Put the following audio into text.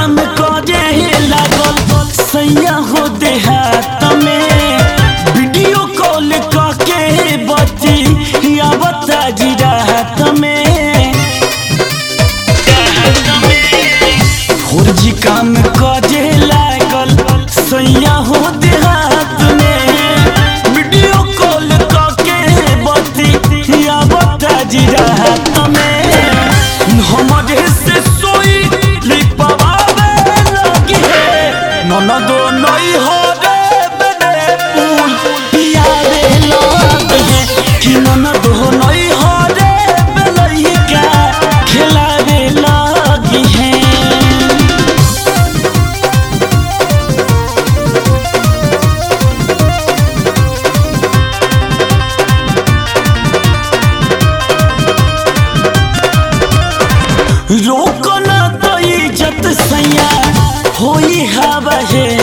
काम करे लागल सैया हो देहात में वीडियो कॉल करके बती या बता जी रात में फौजी काम करे लागल सैया हो देहात में वीडियो कॉल करके बती या बता जी रात में हमरे से सोई लिपवावे लगी है ननदो नई हो रे बने पुल पियावे लगी है कि ननदो नई हो रे बेलैका खिलावे लगी है रोको ना तो इज्जत सैया होई हवा है